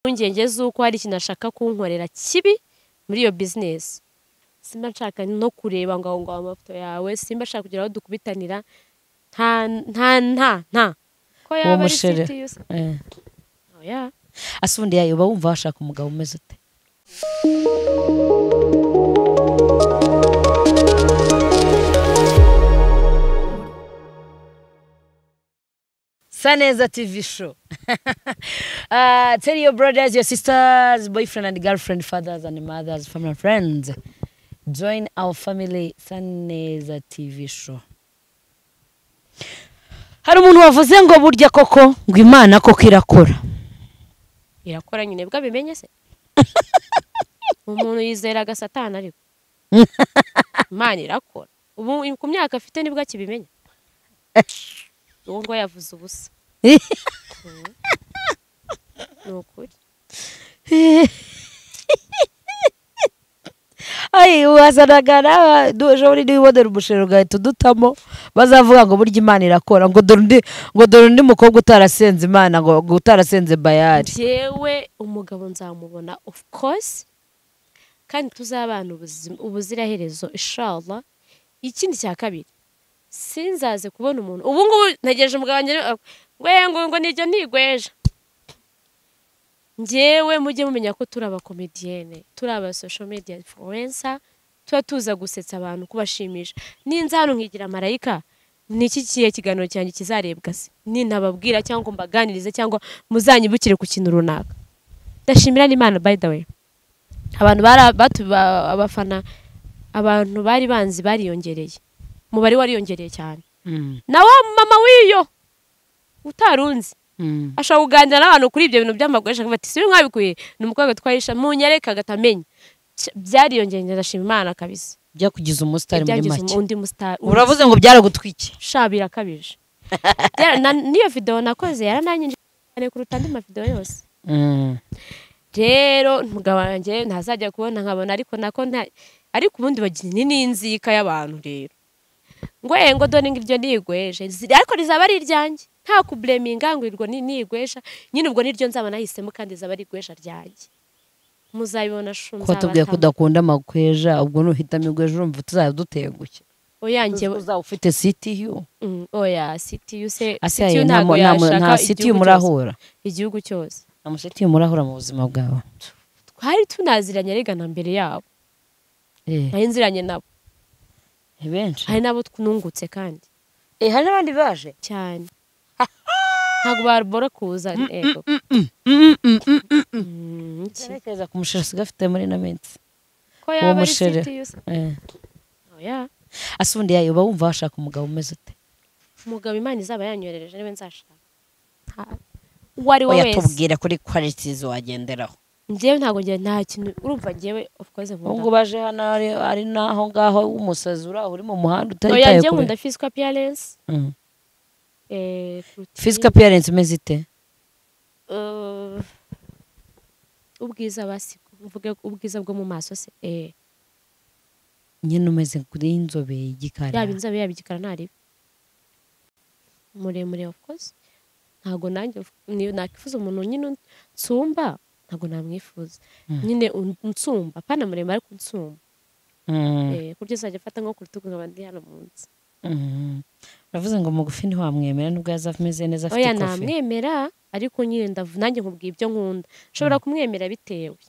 impungenge z'uko hari ikintu ashaka kunkorera kibi muri iyo bizinesi simba nshaka no kureba ngo aho ngaho amafoto yawe simba nshaka kugira aho dukubitanira nta nta nta nta ko uwo yaba ari mushere siti yusa Eh. oya ese ubundi yayo uba wumva washaka umugabo umeze ute Saneza TV show. uh, tell your brothers, your sisters, boyfriend and girlfriend, fathers and mothers, family and friends. Join our family Saneza TV show. Hari umuntu wavuze ngo burya koko ngo Imana koko irakora. irakora nyine bwo abimenye se umuntu yizera agasatana ariko imana irakora ubu ku myaka afite nibwo akibimenya uwo ngo yavuze ubusa Mm. ni ukuri Ay, wazanaga nawe duje muri niwe ubonera umusheri ugahita udutamo bazavuga ngo burya imana irakora ngo dore undi ngo dore undi mukobwa utarasenze imana ngo ngo utarasenze bayari njyewe umugabo nzamubona of course kandi tuzabana ubuzima- ubuziraherezo inshallah ikindi cya kabiri sinzaze kubona umuntu ubu ngubu ntegereje umugabo wanjye ari- we ngo ngo nibyo ntigweje njyewe mujye mumenya ko turi abakomediyene turi aba social media influencer tuba tuza gusetsa abantu kubashimisha ninza hano nkigira marayika ni iki kihe kiganiro cyanjye kizarebwa se nintababwira cyangwa ngo mbaganirize cyangwa muzanyibukire ku kintu runaka ndashimira n'imana by the way abantu bari batu- ba- abafana abantu bari banzi bariyongereye umubare wariyongereye cyane na wa mama w'iyo utarunzi ashobora kuganira n'abantu kuri ibyo bintu by'amagoresha akavuga ati sibi mwabikuye ni umukobwa twahisha munyereka agatamenye Cy- byariyongereye ndashima imana kabisa byakugize umusitari muri Byangize make undi musitari uravuze ngo byaragutwikiye shabira akabije Byara- na- n'iyo videwo nakoze yarananyinjije cyane kuruta andi mavidewo yose rero umugabo wanjye ntazajya kubona nkabona ariko nako nta ariko ubundi bagira ni n'inzika y'abantu rero ngo eh ngo dore iryo nigweje Zi- ariko rizaba ari iryanjye nta kubureminga ngo irwo ni nigwesha nyine ubwo niryo nzaba nahisemo kandi rizaba ari igwesha ryanjye muzabibona shu ko watubwiye ko nzabatama udakunda amakweja ubwo nuhitamo igweja urumva tuzajya dutengushye oyanjye uzaba ufite sitiyu mm, oya sitiyu se ase sitiyu yayo nta ntabwo mu- nta mu- nta yashaka sitiyu igihugu cyose murahura igihugu cyose nta musitiyu murahura mu buzima bwawe twari tunaziranye regana mbere yabo Eh, nari nziranye nabo benshi hari n'abo twunungutse kandi Eh, hari n'abandi baje cyane ntabwo barubora kuza ego Mm, iki? Ntekereza ku musheri usigaye afite muri ino minsi ko yaba ari mushere. siti yusa Eh. oya ase ubundi yayo uba wumva washaka umugabo umeze ute umugabo imana izaba yanyohereje niba nzashaka Nta- uwo ari we oya wese tubwira kuri kwaritizi wagenderaho njyewe ntabwo njyewe nta kintu urumva njyewe of course ubu ngubu nkunda aje hano ari, ari n'aho ngaho w'umusazi uri aho uri mu muhanda oya utaritaye njyewe kure nkunda physical appearance Mm. eh, kurutira- physical appearance imeze ite eh, ubwiza basi mvuge ubwiza bwo mu maso se eh nyine umeze kuri inzobe y'igikara yaba inzobe yaba igikara ntaribe muremure of course ntabwo nanjye ni- nakwifuza umuntu nyine nsumba ntabwo namwifuza Mm. nyine un- unsumba pana muremure ariko unsumba Mm, Eh, ku buryo azajya afata nko ku rutugu nkaba ndi hano munsi mm. uravuze ngo mugufi ntiwamwemera nubwo yaza ameze neza afite oya ikofi namwemera ariko nyine ndavu nanjye nkubwiye ibyo nkunda nshobora kumwemera bitewe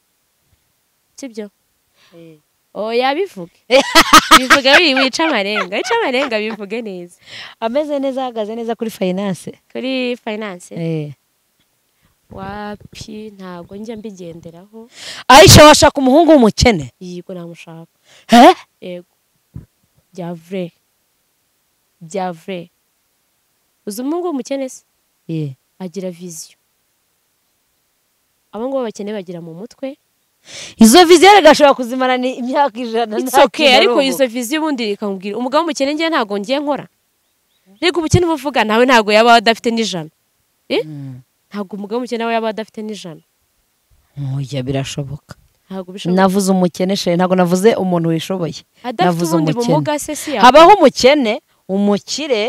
sibyo oya bivuge bivuge wi- wica amarenga wica amarenga bivuge neza ameze neza ahagaze neza kuri fayinanse kuri finance wapi ntabwo njya mbigenderaho ayisha washaka umuhungu w'umukene yego namushaka he yego bya vure bya vure uzi umuhungu w'umukene se Eh. agira viziyo abo ngabo bakene bagira mu mutwe izo vizi yari gashobora kuzimara ni imyaka ijana it's nta okay kintu ariko arumva. izo viziyo ubundi rikamubwira umugabo w'umukene njye ntabwo ngiye nkora reka ubukene uba uvuga nawe ntabwo yaba adafite n'ijana Eh? Mm. ntabwo umugabo w'umukene nawe yaba adafite n'ijana Oya birashoboka ntabwo bishoboka navuze umukene sheri ntabwo navuze umuntu wishoboye adafite navuze ubundi umukene. bumuga se si yakora habaho umukene umukire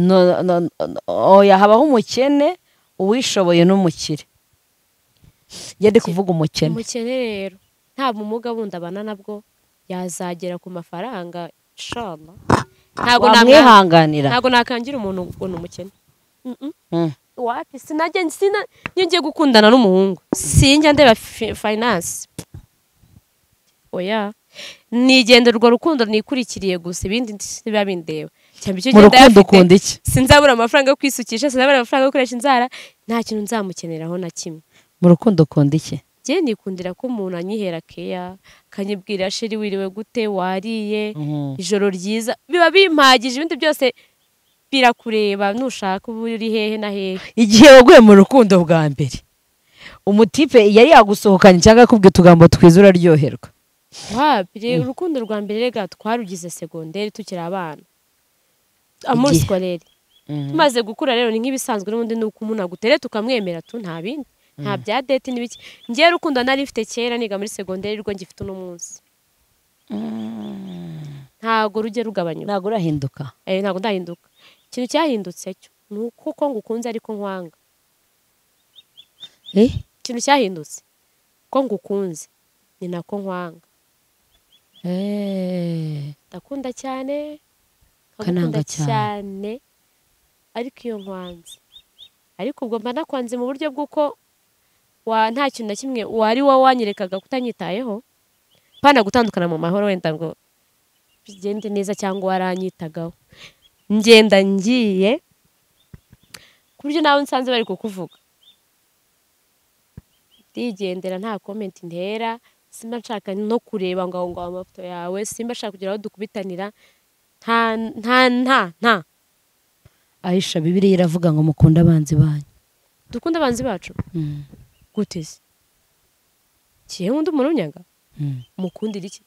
no- no- no- oya habaho umukene uwishoboye n'umukire yari kuvuga umukene umukene rero nta bumuga bundi abana nabwo yazagera ku mafaranga shama ntabwo namwiha wamwihanganira ntabwo nakangira umuntu ngo ni umukene Mm-mm. Mm. wapi sinajya sina iyo ngiye gukundana n'umuhungu sinjya ndeba fi- finance oya nigendera urwo rukundo nikurikiriye gusa ibindi biba bindeba cyangwa icyo mu gihe rukundo ndayafite, ukunda iki sinzabura amafaranga yo kwisukisha sinzabura amafaranga yo gukoresha inzara nta kintu nzamukeneraho na kimwe mu rukundo ukunda iki njye nikundira ko umuntu anyihera keya akanyibwira sheri wiriwe gute wariye ijoro ryiza biba bimpagije ibindi byose birakureba nushaka uba uri hehe na hehe igihe waguye mu rukundo bwa mbere umutipe yari yagusohokanye cyangwa akubwira utugambo twiza uraryoherwa wabire urukundo rwa mbere rega twarugize segonderi tukiri abana amuri Igihe. sikorere tumaze gukura rero ni nk'ibisanzwe n'ubundi ni uko umuntu agutere tukamwemera tu nta bindi nta bya dete n'ibiki njyewe urukundo nari mfite kera niga muri segonderi rwo ngifite uno munsi ntago rujya rugabanyuka ntabwo urahinduka Eh, ntabwo ndahinduka ikintu cyahindutse cyo ni uko uko ngukunze ariko nkwanga Eh? ikintu cyahindutse ko ngukunze ni nako nkwanga ndakunda cyane nkagukunda Ukananga cyane. cyane ariko iyo nkwanze ariko ubwo mba nakwanze mu buryo bw'uko wa nta kintu na kimwe wari wowe wanyerekaga kutanyitayeho pana gutandukana mu mahoro wenda ngo bigende neza cyangwa waranyitagaho ngenda ngiye ku buryo nawe nsanze bari kukuvuga ndigendera nta komenti ntera simba nshaka no kureba ngo aho ngaho amafoto yawe simba nshaka kugira aho dukubitanira nta nta nta nta ahisha bibiriya iravuga ngo mukunde abanzi banyu dukunde abanzi bacu gute se kiye nk'undi umuntu unyaga mukundira iki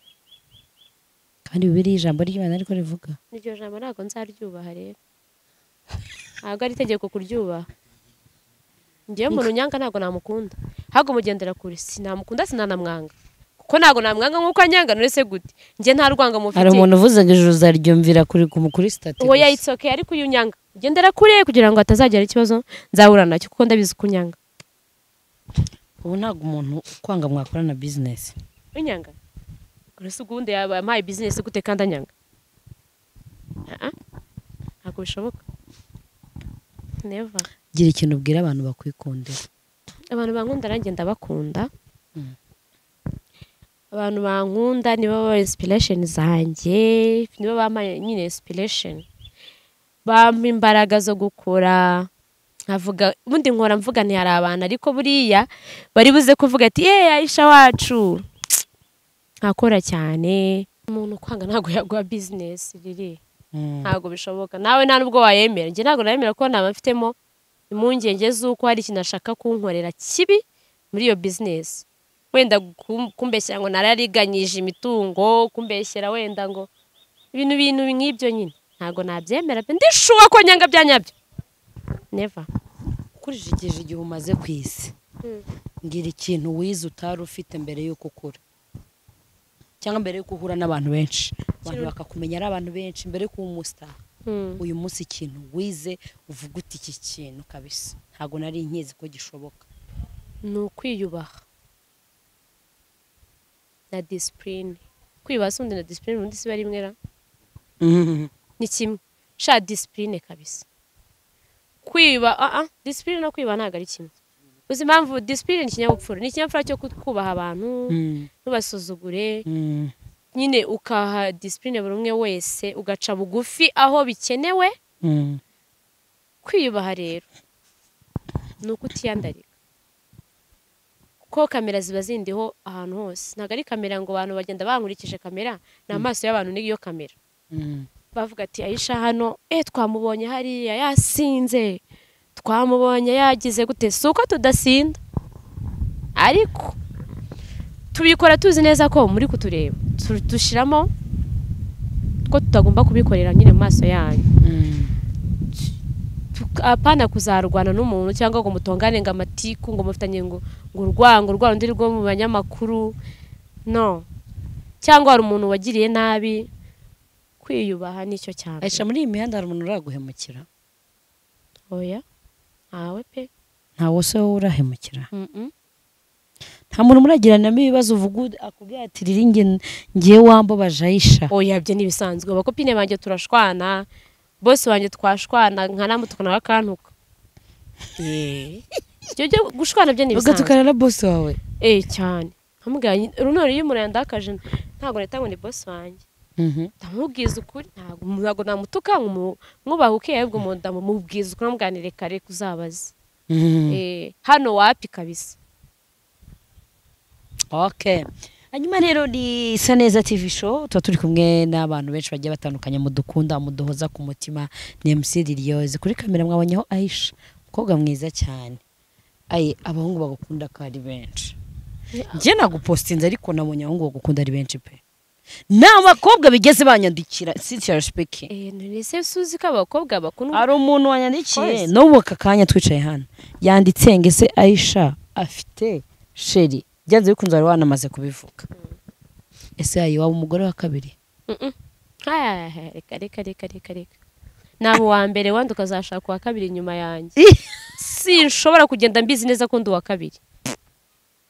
kandi bibiriya ijambo ry'imana ariko rivuga iryo jambo ntabwo nzaryubaha rero ntabwo ari itegeko kuryubaha ngewe umuntu unyanga ntabwo namukunda ahubwo mugendera kure sinamukunda sinanamwanga kuko ntabwo namwanga nk'uko anyanga none se gute njye nta rwanga hari mufite umuntu uvuze ngo ijoro uzaryumvira kuri ku mukuri sitati uwo yayitsoke ariko uyu unyanga ugendera kure kugira ngo hatazagira ikibazo nzahura nacyo kuko ndabizi ko unyanga ubu ntabwo umuntu kwanga mwakorana bizinesi unyanga uretse ubundi yaba yampaye bizinesi gute kandi anyanga Ah, ah. ntabwo bishoboka neva gira ikintu ubwira abantu bakwikundira abantu bankunda nanjye ndabakunda abantu bankunda nibo baba inspiration zanjye nibo bampa nyine inspiration bampa imbaraga zo gukora nkavuga ubundi nkora mvuga nti hari abantu ariko buriya bari buze kuvuga ati yeee ayisha wacu nkakora cyane umuntu ukwanga ntabwo yaguha bizinesi riri ntabwo bishoboka nawe nta nubwo wayemera njye ntabwo nayemera ko naba mfitemo impungenge z'uko hari ikintu ashaka kunkorera kibi muri iyo bizinesi wenda kum- kumbeshyera ngo narariganyije imitungo kumbeshyera wenda ngo ibintu bintu nk'ibyo nyine ntabwo nabyemera pe ndishuwa ko nyanga bya nyabyo neva ukurishije igihe umaze ku isi Mm. mbwira ikintu wize utari ufite mbere y'uko ukura cyangwa mbere y'uko uhura n'abantu benshi abantu Ikintu- bakakumenya ari abantu benshi mbere y'uko uba umusitari Mm. uyu munsi ikintu wize uvuga uti iki kintu kabisa ntabwo nari nkizi ko gishoboka ni ukwiyubaha na disipurine kwiyubaha si ubundi na disipurine ubundi si bari imwe ra ni kimwe sha disipurine kabisa kwiba ah ah disipurine no kwiba ntabwo ari kimwe uzi impamvu disipurine ni ikinyabupfura ni ikinyabupfura cyo kut- kubaha abantu ntubasuzugure nyine ukaha disipurine buri umwe wese ugaca bugufi aho bikenewe kwiyubaha rero ni ukutiyandarika kuko kamera ziba zindiho ahantu hose ntabwo ari kamera ngo abantu bagenda bankurikije kamera ni amaso y'abantu n'iyo kamera bavuga ati ayisha hano eh twamubonye hariya yasinze twamubonye yagize gute si uko tudasinda ariko tubikora tuzi neza ko muri kutureba Tu- dushyiramo ko tutagomba kubikorera nyine mu maso yanyu Tuk- apana kuzarwana n'umuntu cyangwa ngo mutongane ngo amatiku ngo mufitanye ngo ngo urwango rwa rundi rwo mu banyamakuru no cyangwa hari umuntu wagiriye nabi kwiyubaha nicyo cyane ayisha muri iyi mihanda hari umuntu uraguhemukira oya ntawe pe nta wose wowe urahemukira Mm-mm. nta muntu muragiranamo ibibazo uvuga ud- akubwira ati riri njye ngiye wambabaje ayisha oya byo ntibisanzwe abakopine banjye turashwana bose banjye twashwana nkanamu tukanawe akantuka ibyo byo gushwana byo ntibisanzwe ugatukana na bosi wawe eh cyane nkamubwira runori iyo umuntu yandakaje ntabwo nahita ngo ni bosi wanjye ndamubwiza ukuri ntabwo ntabwo namutuka nkumu- mwubaha ukeye ahubwo mu- ndamubwiza ukuri namuganire kare kuzabaze Eh, hano wapi kabisa okay hanyuma rero ni isa neza tv show tuba turi kumwe n'abantu benshi bagiye batandukanye mudukunda muduhoza ku mutima ni mc liliose kuri kamera mwabonyeho aisha umukobwa mwiza cyane aye abahungu bagukunda ko ari benshi njye nagupostinze ariko nabonye abahungu bagukunda ari benshi pe ni abakobwa bigeze banyandikira sinsiya respeki eh ese suzi ko abakobwa bakundwa hari umuntu wanyandikiye Koze. n'ubu aka kanya twicaye hano yanditse ngo ese ayisha afite sheri byanze bikunze wari wanamaze kubivuga ese yayi waba umugore wa kabiri Mm-mm. Aya, aya, reka reka reka reka reka naba uwa mbere wandi ukazashaka uwa kabiri inyuma yanjye sinshobora kugenda mbizi neza ko ndi uwa kabiri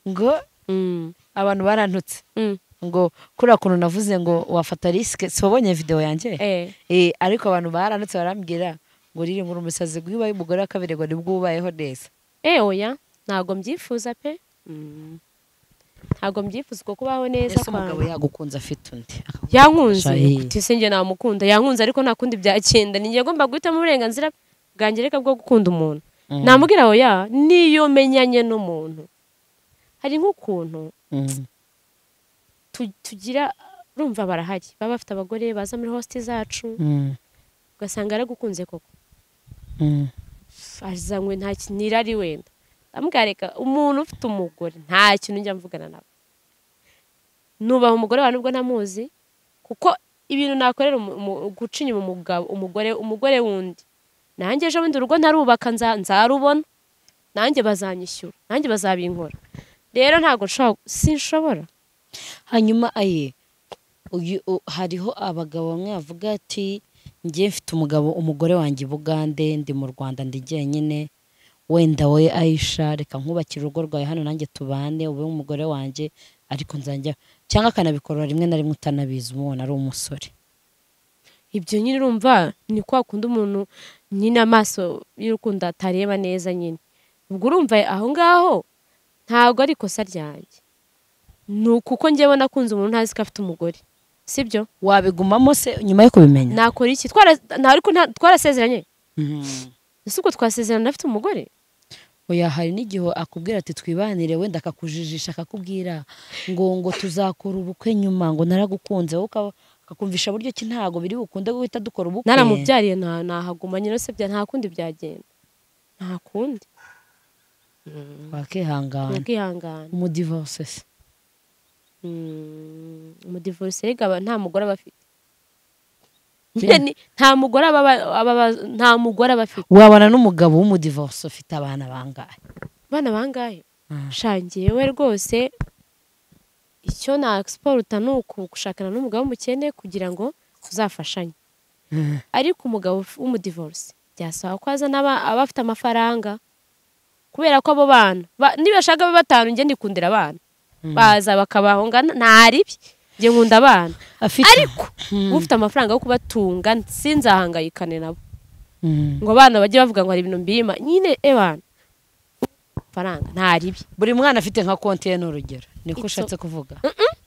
ngo Mm, abantu barantutse mm, ngo kuriya kuntu navuze ngo wafata risike si wabonye videwo yanjye eh. Eh, ariko abantu barantutse barambwira ngo riri ngura umusazi ngo iyo ubaye umugore wa kabiri ngo nibwo ubayeho neza Eh, oya ntabwo mbyifuza pe Mm. ntabwo mbyifuza uko kubaho neza ese umugabo kwanjye. yagukunze afite undi akaguha yankunze Shahi. tisenge namukunda yankunze ariko nta kundi byagenda ni njye ngomba guhitamo uburenganzira bwanjye reka bwo gukunda umuntu Mm. namubwira oya niyo menyanye n'umuntu hari nk'ukuntu Mm. tu- tugira urumva barahari baba bafite abagore baza muri hositi zacu Mm. ugasanga yaragukunze koko Mm. azanywe nta kintu irari wenda ndamwareka umuntu ufite umugore nta kintu njya mvugana nawe nubaha umugore wawe nubwo ntamuzi kuko ibintu nakorera umu- umu- guca inyuma umugabo umugore umugore wundi nanjye ejo bundi urugo ntarubaka nza- nzarubona nanjye bazanyishyura nanjye bazabinkora rero ntabwo nshobora sinshobora hanyuma aye uyu u- hariho abagabo bamwe bavuga ati njye mfite umugabo umugore wanjye i bugande ndi mu rwanda ndi jyenyine wenda wowe ayisha reka nkubakire urugo rwawe hano nanjye tubane ube umugore wanjye ariko nzajya cyangwa akanabikorora rimwe na rimwe utanabizi umubona ari umusore ibyo nyine urumva ni kwa kundi umuntu nyine amaso y'urukundo atareba neza nyine ubwo urumva aho ngaho ntabwo ari ikosa ryanjye ni ukuko njyewe nakunze umuntu ntazi ko afite umugore sibyo wabigumamo se nyuma yo kubimenya nakora iki Twara- nta- ariko nta- twarasezeranye Mhm. ese ubwo twasezerana afite umugore oya hari n'igihe akubwira ati twibanire wenda akakujijisha akakubwira ngo ngo tuzakora ubukwe nyuma ngo naragukunze wowe ukaba- akakumvisha buryo ki ntago biri bukunde guhita dukora ubukwe naramubyariye nta- nahaguma nyine se bya- nta kundi byagenda nta kundi wakihangana nakihangana umudivorce se Mm, umudivorce erega aba- nta mugore aba afite Nyine ni- nta mugore aba aba- aba- nta mugore aba afite wabana n'umugabo w'umudivorce ufite abana bangahe bana bangahe Mm. shangiye we rwose icyo na siporo ni ukugushakana n'umugabo w'umukene kugira ngo tuzafashanye Mm. ariko umugabo uf- w'umudivorce byasaba ko azana aba- aba afite amafaranga kubera ko abo bana ba- nibashaka babe batanu njye ndikundira abana baza bakabaho ngana ntaribi njye nkunda abana afite ariko Mm. ufite amafaranga yo kubatunga sinzahangayikane nabo Mm. ngo abana bajye bavuga ngo hari ibintu mbima nyine ebana faranga nta ribi buri mwana afite nka konti ye ni urugero niko It's ushatse kuvuga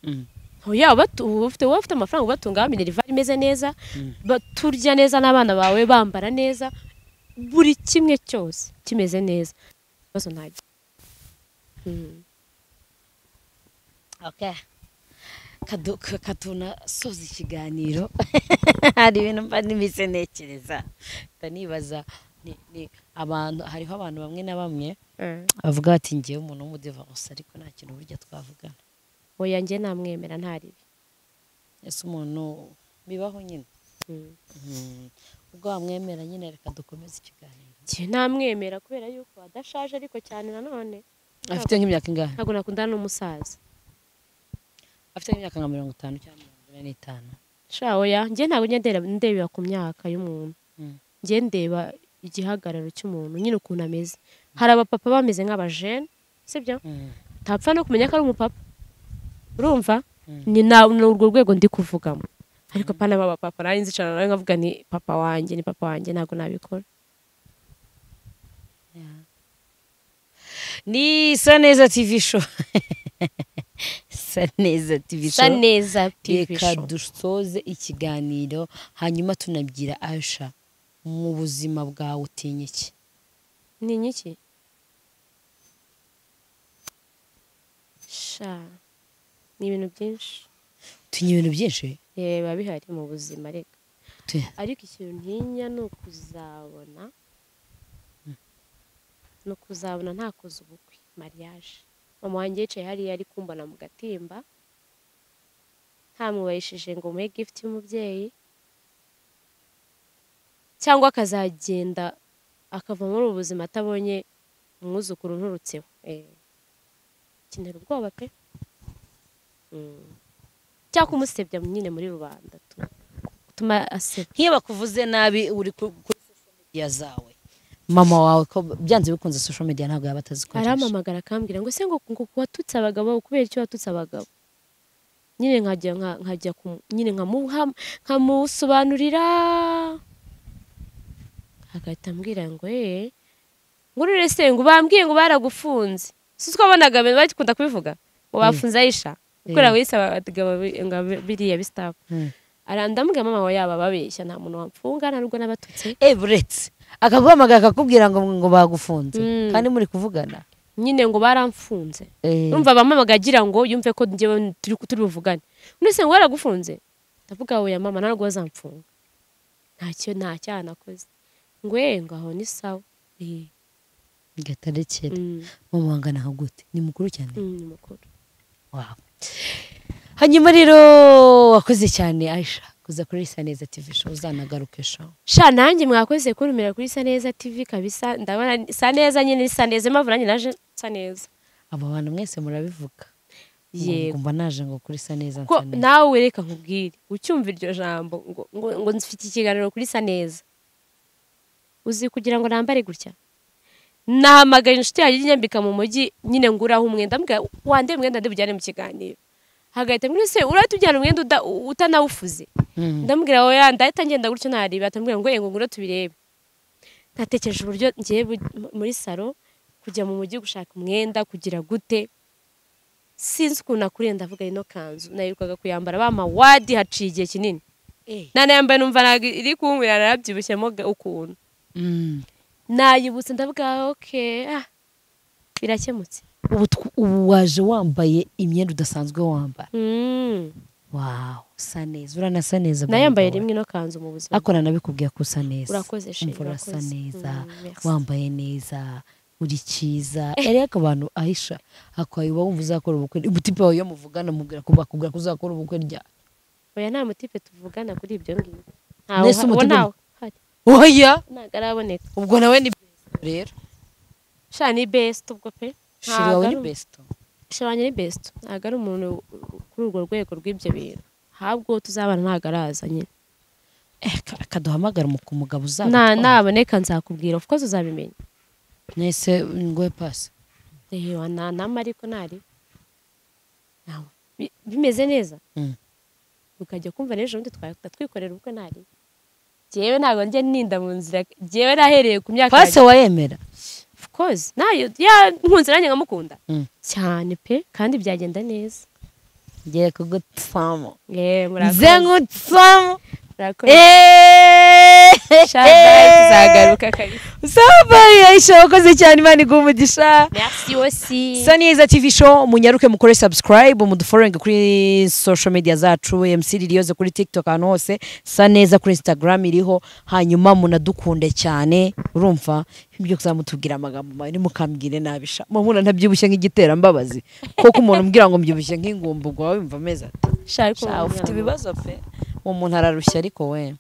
Mm. oya ubatu- ufite wowe ufite amafaranga ubatunga wa minerivari imeze neza ba- turya neza n'abana bawe bambara neza buri kimwe cyose kimeze neza ikibazo ntagira Mm. Okay. Kadu- ka- katunasoza ikiganiro hari ibintu mba n'ibisenekereza ndanibaza ni- ni abantu hariho abantu bamwe na bamwe bavuga ati ngewe umuntu w'umudivorce ariko nta kintu burya twavugana oya njye namwemera nta ribi ese umuntu bibaho nyine Mm. Mm. ubwo wamwemera nyine reka dukomeze ikiganiro njye namwemera kubera yuko adashaje ariko cyane nanone afite nk'imyaka ingahe ntabwo nakundana n'umusaza afite nk'imyaka nka mirongo itanu cyangwa mirongo ine n'itanu sha oya njye ntabwo njya ndeba ndebera ku myaka y'umuntu Mm. njye ndeba igihagararo cy'umuntu nyine ukuntu ameze hari abapapa bameze nk'abajene sibyo Mm. utapfa no kumenya ko ari umupapa urumva ni na ni urwo rwego ndi kuvugamo ariko pana baba papa nawe nzicarana nawe nkavuga ni papa wanjye ni papa wanjye ntabwo nabikora ni saneza tv show saneza tv bisa show neza TV reka show. dusoze ikiganiro hanyuma tunabwira asha mu buzima bwawe utinya iki ni inyiki sha ni ibintu byinshi utinya ibintu byinshi Eh, biba bihari mu buzima reka Tu- ariko ikintu ntinya ni ukuzabona ni ukuzabona ntakoze ubukwe mariage mama wanjye yicaye hariya ari kumbona mu gatimba ntamwubahishije ngo muhe gift y'umubyeyi cyangwa akazagenda akava muri ubu buzima atabonye umwuzukuru nturutseho Eh, kinera ubwoba pe Mm. cyangwa kumusebya nyine muri rubanda tu- gutuma asebya nk'iyo bakuvuze nabi uri ku- kuri social media zawe mama wawe ko byanze bikunze social media ntabwo yaba atazikoresha arampamagara akambwira ngo se ngo ngo watutse abagabo kubera icyo watutse abagabo nyine nkajya nka- nkajya ku- nyine nkamuha- nkamusobanurira agahita ambwira ngo eh ngurure se ngo bambwiye ngo baragufunze si twabonaga bakunda kubivuga ngo bafunze ayisha gukorera ngo yise abagabo bi- ngo bi- biriya bisitafu Mm. arandambwira mama wawe yaba babeshya nta muntu wamfunga nta n'ubwo n'abatutse eh buretse akaguhamagara akakubwira ngo ngo bagufunze Mm. kandi muri kuvugana nyine ngo baramfunze Eh, numva abamamaga agira ngo yumve ko njyewe turi turi buvugane undi se ngo waragufunze ndavuga oya mama ntabwo bazamfunga ntacyo nta cyaha nakoze ngo eh ngo aho ni sawa Eh, gatarekera mm, mama wangana nka gute ni mukuru cyane mm, ni mukuru Wow. hanyuma rero wakoze cyane aisha kuza kuri isa neza tv show uzanagaruke show sha nanjye mwakoze kuntumira kuri sa neza tv kabisa ndabona sa neza nyine ni sa neza impamvu nanjye naje sa neza aba bantu mwese murabivuga yego ngumva naje ngo kuri isa neza ko nsa neza nawe reka nkubwire ucyumva iryo jambo ngo ngo ngo mfite ikiganiro kuri sa neza uzi kugira ngo nambare gutya nahamagaye inshuti yanjye inyambika mu mujyi nyine nguraho umwenda mbwira wande umwenda ndibujyane mu kiganiro hagahita mbwira se urahita ujyana umwenda uda- u- utanawufuze Mm. ndamubwira oya ndahita ngenda gutyo ntareba atambwira ngo ngo ngura tubirebe natekereje uburyo ngiye bu- mu- muri salo kujya mu mujyi gushaka umwenda kugira gute sinzi ukuntu nakuriye ndavuga ino kanzu nayirukaga kuyambara bampa wadi haciye igihe kinini Eh. nanayambaye numva ntabwo iri kunkwira narabyibushemo ga- ukuntu Mm. nayibutse ndavuga oke ah, birakemutse ubu tw- ubu waje wambaye imyenda udasanzwe wambara Mm. waw usa neza uranasa neza baby nayambaye boy. rimwe ino kanzu mu buzima ariko nanabikubwiye ko usa neza urakoze sheri Umva urasa urakoze. neza Mm, merci. wambaye neza uri cyiza ariko abantu ahisha akwaye uba wumva uzakora ubukwe umutipe wawe iyo muvugana mubwira ko bakubwira ko uzakora ubukwe ryari oya nta mutipe tuvugana kuri ibyo ngibyo Nese ntawe umutipe- ntawe hari oya ntabwo araboneka ubwo nawe ni besto rero sha ni besite ubwo pe shiri wawe ni Ntabwo ari- besto shira wanjye ni besite ntabwo ari umuntu kuri urwo rwego rw'ibyo bintu habwo tuzabana ntabwo araza nyine Eh, ka- akaduhamagara mu kumugabo Na- uzaba naboneka nzakubwira of course uzabimenya nese ngoye pasi reba nta nama ariko ntari Ntawe. Bi- bimeze neza Mm. ukajya kumva n'ejo bundi twahita twikorera ubukwe ntari jyewe ntabwo njya ninda mu nzira jyewe nahereye ku myaka pasi wayemera of course nayo ya nkunze nanjye nkamukunda Mm. cyane pe kandi byagenda neza ngiye kugutsamo eh nze murakoze ngutsamo murakoze Eh! shabaye tuzagaruka kabisa Sabayi Aisha wakoze cyane imana iguha umugisha merci aussi saneza tv show munyaruke mukore subscribe mudufollowing kuri social media zacu mc ririyoze kuri tiktok ahantu hose saneza kuri instagram iriho hanyuma munadukunde cyane urumva ibyo kuzamutubwira amagambo mabi ntimukambwire nabisha mamuna ntabyibushye nk'igiterambabazi kuko umuntu umbwira ngo mbyibushye nk'ingumba ubwo waba wumva ameze ati shariko Sha, ufite ibibazo pe uwo muntu ararushya ariko we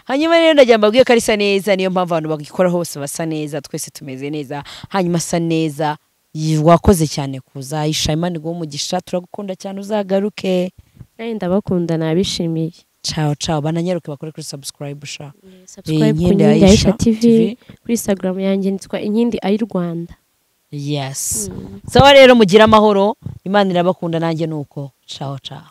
hanyuma rero ndagira mbabwiye ko arisa neza niyo mpamvu abantu bagikora hose basa neza twese tumeze neza hanyuma asa neza yi- wakoze cyane kuza Aisha Imana iguhe umugisha turagukunda cyane uzagaruke nayo ndabakunda nabishimiye ciao ciao bananyaruke bakore kuri subscribe sha subscribe ku Inkindi Inkindi Aisha Aisha TV TV. kuri Instagram yanjye nitwa Inkindi Ayi Rwanda yes sawa rero mugire amahoro imana irabakunda nanjye ni uko caho caho